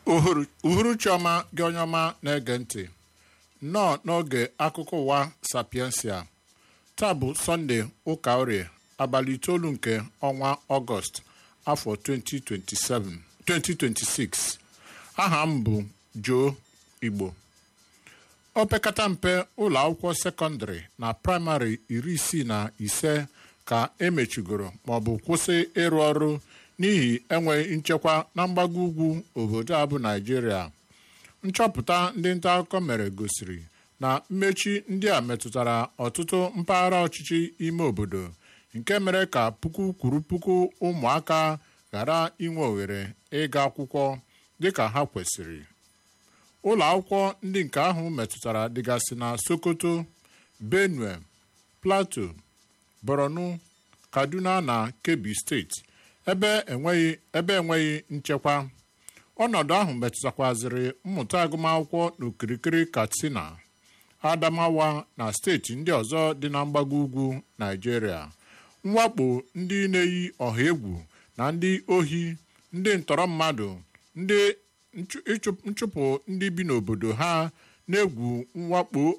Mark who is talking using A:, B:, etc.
A: uhuruchi ọma gị onye ọma na-ege ntị nnọọ n'oge akụkọ ụwa sapiensia taa bụ sọnde ụka orie abalị itoolu nke ọnwa ọgọst afọ 2027 2026 aha m bụ Joe Igbo opekata mpe ụlọ akwụkwọ sekọndịrị na praịmarị iri isii na ise ka emechigoro maọbụ kwụsị ịrụ ọrụ n'ihi enweghị nchekwa na mgbago ugwu obodo a bụ Naịjirịa nchọpụta ndị nta akụkọ mere gosiri na mmechi ndị a metụtara ọtụtụ mpaghara ọchịchị ime obodo nke mere ka puku kwuru puku ụmụaka ghara inwe ohere ịga akwụkwọ dịka ha kwesịrị ụlọ akwụkwọ ndị nke ahụ metụtara dịgasị na Sokoto Benue Plateau Borno Kaduna na Kebbi steeti ebe enweghị ebe enweghị nchekwa ọnọdụ ahụ metụtakwazịrị mmụta agụmakwụkwọ n'okirikiri Katsina Adamawa na steeti ndị ọzọ dị na mgbago ugwu Naịjirịa mwakpo ndị na-eyi ọha egwu na ndị ohi ndị ntọrọ mmadụ ndị nchụpụ ndị bi n'obodo ha na-egwu mwakpo